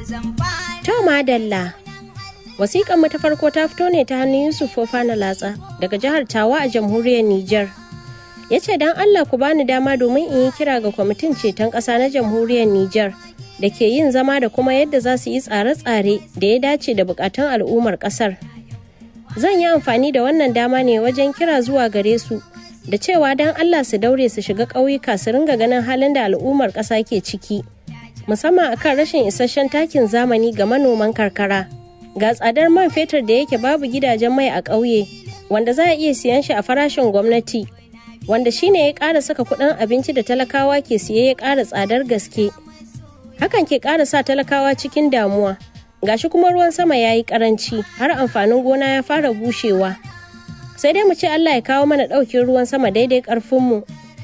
To madalla. Wasiƙar mu ta farko ta fito ne ta hannun Yusuf Fofana Latsa daga jihar Tawa a jamhuriyar Nijar. Ya ce don Allah ku bani dama domin in yi kira ga kwamitin ceton ƙasa na jamhuriyar Nijar da ke yin zama da kuma yadda za su yi tsare-tsare da ya dace da buƙatun al'ummar ƙasar. Zan yi amfani da wannan dama ne wajen kira zuwa gare su da cewa don Allah su daure su shiga ƙauyuka su ringa ganin halin da al'ummar ƙasa ke ciki. Musamman akan rashin isasshen takin zamani ga manoman karkara. ga tsadar man fetur da yake babu gidajen mai a ƙauye wanda za a iya siyan shi a farashin gwamnati wanda shine ya ƙara saka kuɗin abinci da talakawa ke siye ya ƙara tsadar gaske hakan ke ƙara sa talakawa cikin damuwa gashi kuma ruwan sama ya yi ƙaranci har amfanin gona ya fara bushewa sai dai mu ce Allah ya kawo mana ɗaukin ruwan sama daidai ƙarfinmu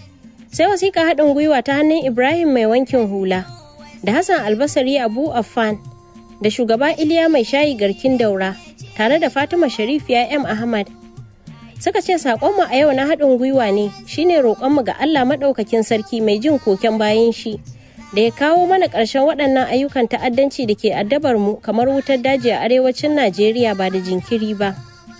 sai wasiƙa haɗin gwiwa ta hannun Ibrahim mai wankin hula da Hassan Albasari Abu Affan da shugaba Iliya mai shayi garkin daura tare da Fatima Sharifiya M Ahmad. Suka ce saƙonmu a yau na haɗin gwiwa ne shine roƙonmu ga Allah maɗaukakin sarki mai jin koken bayan shi da ya kawo mana ƙarshen waɗannan ayyukan ta'addanci da ke addabar mu kamar wutar daji a arewacin Najeriya ba da jinkiri ba.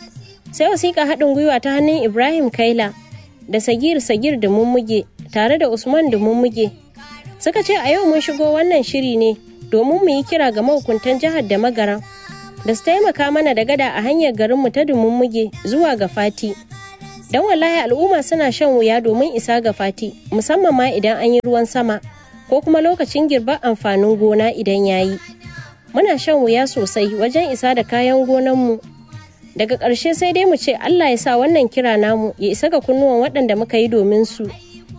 Sai wasiƙa haɗin gwiwa ta hannun Ibrahim Kaila da Sagir Sagir da Mummuge tare da Usman da Mummuge. Suka ce a yau mun shigo wannan shiri ne domin mu yi kira ga mahukuntan jihar da magaran da su taimaka mana da gada a hanyar garinmu ta muge zuwa ga fati don wallahi al'umma suna shan wuya domin isa ga fati musamman ma idan an yi ruwan sama ko kuma lokacin girbar amfanin gona idan ya yi muna shan wuya sosai wajen isa da kayan gonanmu daga ƙarshe sai dai mu ce allah ya sa wannan kira namu ya isa ga kunnuwan waɗanda muka yi domin su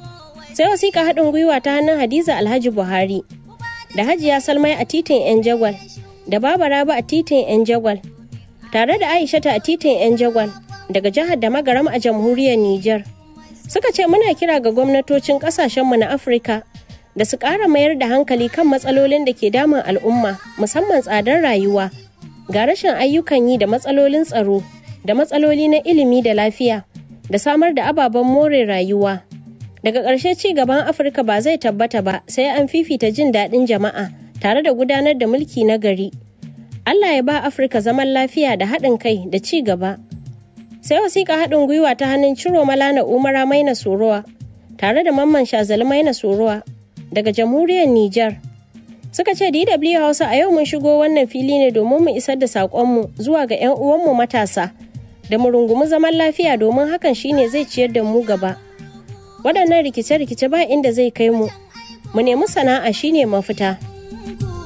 sai wasiƙa haɗin gwiwa ta hannun hadiza alhaji buhari da hajiya salmai a titin 'yan jagwal da baba rabu a titin 'yan jagwal tare da aishata a titin 'yan jagwal daga jihar da magaram a jamhuriyar niger suka ce muna kira ga gwamnatocin kasashenmu na afirka da su ƙara mayar da hankali kan matsalolin da ke damun al'umma musamman tsadar rayuwa ga rashin ayyukan yi da matsalolin tsaro da matsaloli na ilimi da lafiya da samar da ababen more rayuwa daga ƙarshe ci gaban afirka ba zai tabbata ba sai an fifita jin daɗin jama'a tare da gudanar da mulki na gari allah ya ba afirka zaman lafiya da haɗin kai da ci gaba sai wasiƙa haɗin gwiwa ta hannun ciro malana umara maina sorowa tare da mamman shazali maina sorowa daga jamhuriyar niger suka ce dw hausa a yau mun shigo wannan fili ne domin mu isar da saƙonmu zuwa ga 'yan uwanmu matasa da mu rungumi zaman lafiya domin hakan shine zai ciyar da mu gaba waɗannan rikice-rikice ba inda zai kai mu mu nemi sana'a shine mafita